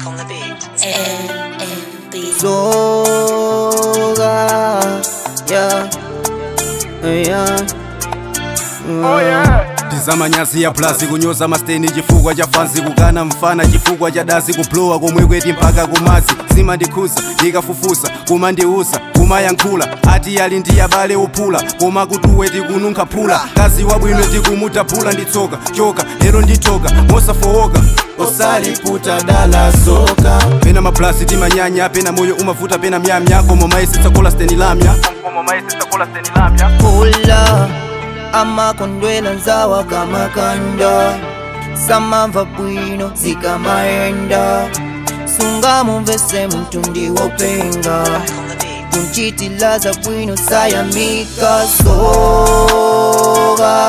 Back on the beat. NMB. Soga, yeah, yeah. Oh yeah. ndizamanyazi ya plasi kunyoza masteni chifukwa cha fansi kukana mfana chifukwa cha dazi kuplowa komwe kweti mpaka kumadzi zimandikhuza ndikafufusa kumandiusa kumayankhula ati ali ndi abale ophula koma kutuwe tikununkha phula kazi wabwino tikumutaphula nditsoka choka lero ndithoka mosafowoka osaliputa dala soka pena maplasi timanyanya pena moyo umavuta pena myamya koma mayesetsa kola steni lamya Pula amakondwela nzawa kamakanda samamva bwino zikamaenda sunga mumvese muntu ndiwopenga Back on the beat. kunchitilaza bwino sayamika soga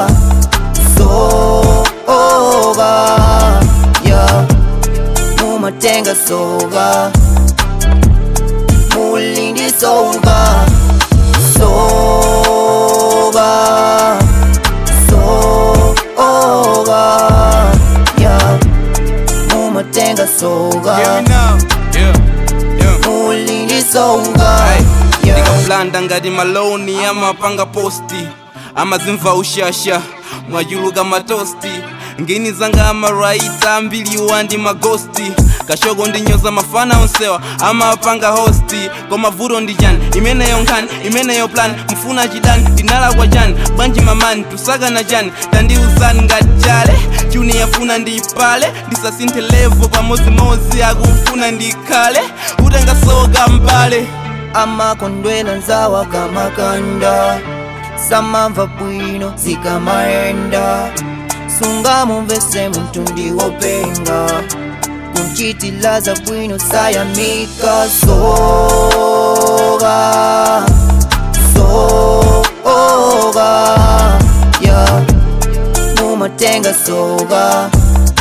soga ya mumatenga soga mulindi soga soga soga ya mumatenga soga mulindi soga ya ndikaplanda ngati maloni amapanga posti amazimva ushasha mwachuluka matosti ngini zanga amaraita ambiriwa ndi magosti kashoko ndinyoza mafana onsewa amapanga hosti koma vuto ndi chani imeneyo nkhani imeneyo plan mfuna chidani ndinalakwa chani bwanji mamani tusakana chani tandiuzani ngati chale chuni yafuna ndiyipale ndisasinthe levo pamozimozi akufuna ndikhale utengasoka mbale amakondwela nzawa kamakanda samamva bwino zikamaenda sunga mumvese muntu ndiwopenga kunchitilaza bwino sayamika soga soga ya mumatenga soga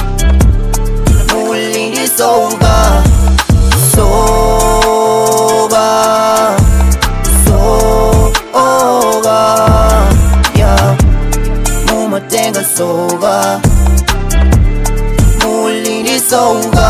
mulindi soga soga soga ya mumatenga soga mulindi soga